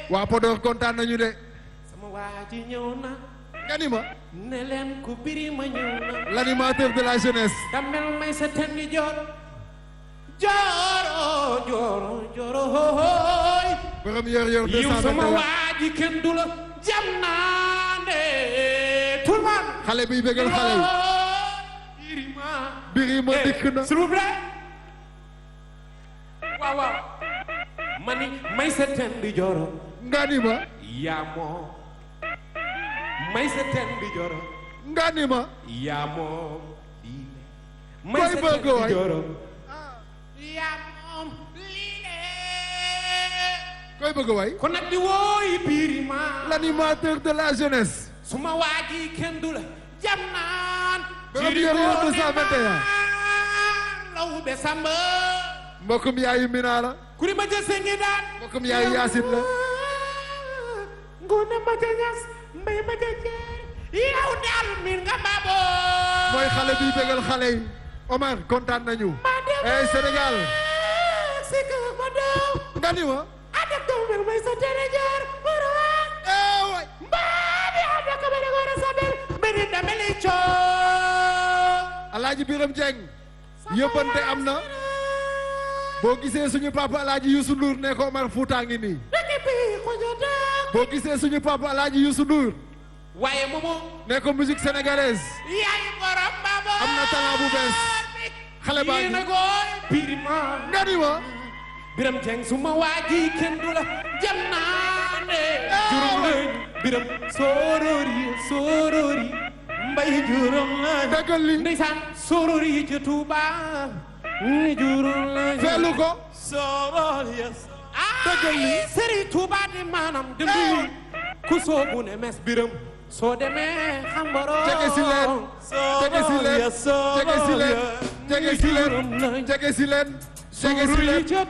waa Podor kontaan nañu de sama waa ji ñëw na nga ni ma ne leen ku biri ma ñëw na l'animateur de la jeunesse damel may sa tendi joor jooro jooro jooro hooy borom yor yor yiw sama 221 waa ji kenn du la jam naa ne tout le monde xale biy bégal xale yi birima Birima dikk na s'il vous plaît waaw waaw ma ni may sa tendi jooro nga ni ma yaa moom may sa tendi jooro nga ni ma yaa moom lii le Koy bëgg waay. jooro yaa moom lii le koy bëgg way kon nag di wooyi birima l'animateur de la jeunesse suma waa ji kenn du la jam naan Borom yor yor 221. law be samba mbokkum yaayu Mina la kuri ma jëse ngi daan mbokkum yaayu Yaasin la ngone ma ja ñas mbay ma ja jeer yow daal min nga baaboo mooy xale biy bégal xale yi Omar kontaan nañu hey Sénégal si ka ma daw nga ni ma adak taw mel may sa tere jaar wara eh way mbaadi adak ka bere gore sabel mbiri dameli coo Alaaji Biram Dieng yëppante am na boo gisee suñu papa Alaaji Youssou Ndour ne ko Omar Fouta ngi nii dëkk bi ko jotaa boo gisee suñu papa Alaaji Youssou Ndour waaye moomu ne ko musique sénégalaise yaay borom babo am na talent bu bees xale baa yéen a ngi gooy birima nga ni ma biram jeng suma waaji kenn du la jam naa ne juróom lañ biram sorori sorori mbay juróom lañ dëggal li ndeysaan sorori ci Tuuba ni juróom lañ feelu ko sorori dëggal li ay sëri Tuuba di maanaam dem Eh. ku soobu ne mes biram soo demee xam baro jege si leen jege si leen jege si leen jege si leen jege si leen jege si leen